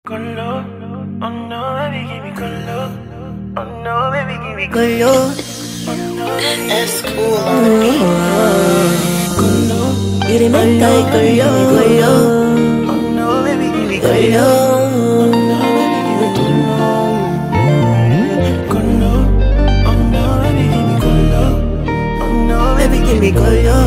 Color, oh no, baby, give me color. Oh no, baby, give me Color, That's cool on the beat. you the make I color, color, Oh no, baby, give me color. color. Color, oh no, baby, give me color. Oh no, Baby, give me color.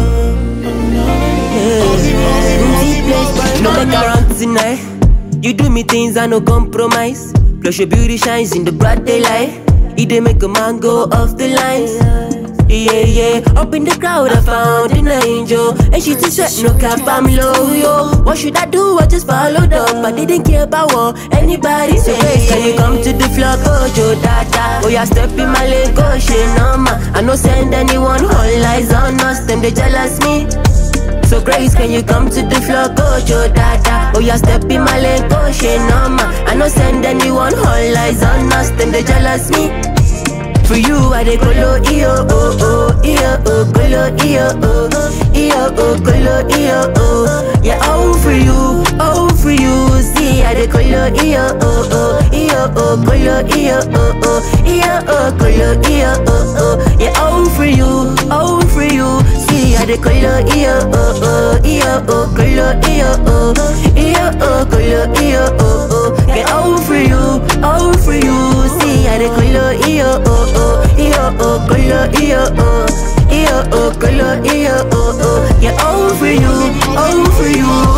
Yeah. No make around tonight. You do me things I no compromise. Plus your beauty shines in the broad daylight. It dey make a man go off the lines. Yeah, yeah. Up in the crowd, I found an angel. And she too sweat, no cap, I'm low, yo. What should I do? I just followed up. I didn't care about what anybody say. Can you come to the floor, go, Joe, dada? Oh, yeah, step in my leg, go, she normal. I no send anyone, all eyes on us. Them, they jealous me. So Grace, can you come to the floor, go Joe Dada? Oh, yeah, step in my leg, go she normal. I no send anyone, all eyes on us, them they jealous me. For you, I dey colo iyo oh oh iyo oh colo iyo oh iyo oh colo iyo oh yeah all for you, all for you. See, I dey colo iyo oh oh iyo oh colo iyo oh oh iyo oh colo iyo oh oh yeah all for you, all for you. See, I dey colo iyo oh oh iyo oh colo iyo oh iyo oh colo iyo oh oh yeah all for you, all for you. See, I dey colo iyo oh oh iyo oh colo iyo oh iyo oh colo iyo oh oh yeah all for you, all for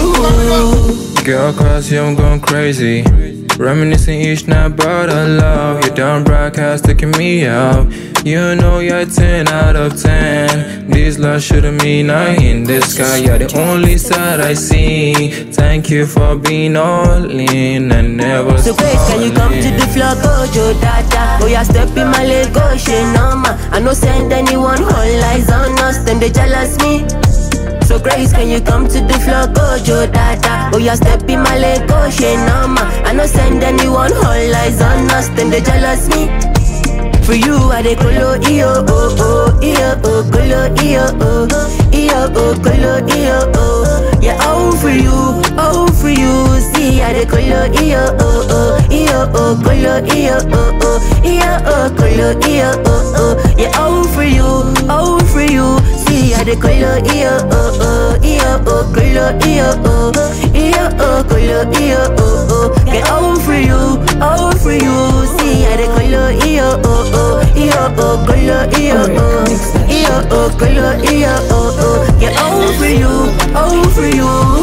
you. Girl, cause you I'm going crazy. Reminiscing each night about our love. You done broadcast taking me out. You know you're 10 out of 10. This love shouldn't mean nothing in the sky. You're the only side I see. Thank you for being all in and never So Grace, can you come to stalling. the floor, go Joe Dada? Oh yeah, step in my leg, go she normal. I no send anyone, all eyes on us, them they jealous me. So Grace, can you come to the floor, go Joe Dada? Oh yeah, step in my leg, go she normal. I no send anyone, all eyes on us, them they jealous me. For you, I dey colo iyo oh oh iyo oh colo iyo oh iyo oh colo iyo oh yeah all for you, all for you. See, I dey colo iyo oh oh iyo oh colo iyo oh oh iyo oh colo iyo oh oh yeah all for you, all for you. See, I dey colo iyo oh oh iyo oh colo iyo oh iyo oh colo iyo oh oh yeah all for you, all for you. See, I dey colo iyo oh oh iyo oh colo iyo oh iyo oh colo iyo oh oh yeah all for you, all for you.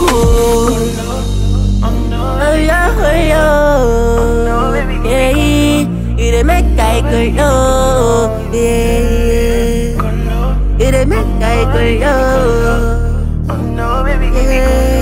Oh yeah, oh yeah, yeah, you dey make I go yeah, color. you dey make I go Oh no, baby, give me color. yeah.